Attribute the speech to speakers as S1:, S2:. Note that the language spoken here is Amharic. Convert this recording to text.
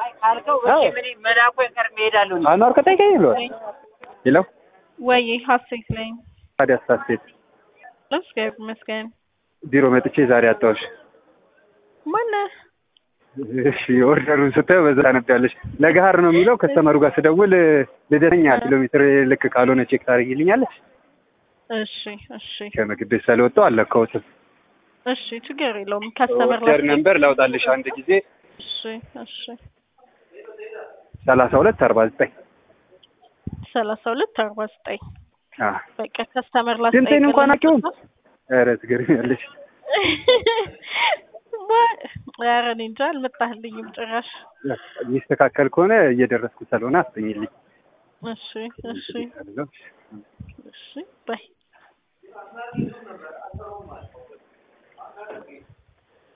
S1: ካልከው
S2: አዎ።
S1: ምን መላኩ ቀር እሄዳለሁ ነው
S2: አኗር ከጠይቀኝ ብሏል ይለው
S3: ወይ ሀሴት ነኝ።
S2: ታዲያ ስታስቴት
S3: እግዚአብሔር ይመስገን።
S2: ቢሮ መጥቼ ዛሬ አጣሁሽ።
S3: ማነህ?
S2: እሺ ኦርደሩን ስታየው በዛ ነብያለሽ። ለገሀር ነው የሚለው ከስተመሩ ጋር ስደውል ልደተኛ ኪሎ ሜትር ልክ ካልሆነ ቼክ ታደርጊልኛለች።
S3: እሺ እሺ
S2: ከምግብ ቤት ስለወጣሁ አልለካሁትም።
S3: እሺ ችግር የለውም። ከስተመር
S2: ኦርደር ነምበር ላውጣልሽ አንድ ጊዜ
S3: እሺ እሺ
S2: ሰላሳ ሁለት አርባ ዘጠኝ
S3: ሰላሳ ሁለት አርባ ዘጠኝ
S2: አዎ
S3: በቃ ከስተመር
S2: ድምፄን እንኳን አውቂውም። ኧረ ትገርሚያለሽ።
S3: ኧረ እኔ እንጃ አልመጣህልኝም ጭራሽ።
S2: የሚስተካከል ከሆነ እየደረስኩ ስለሆነ አስጠኝልኝ።
S3: እሺ እሺ እሺ ባይ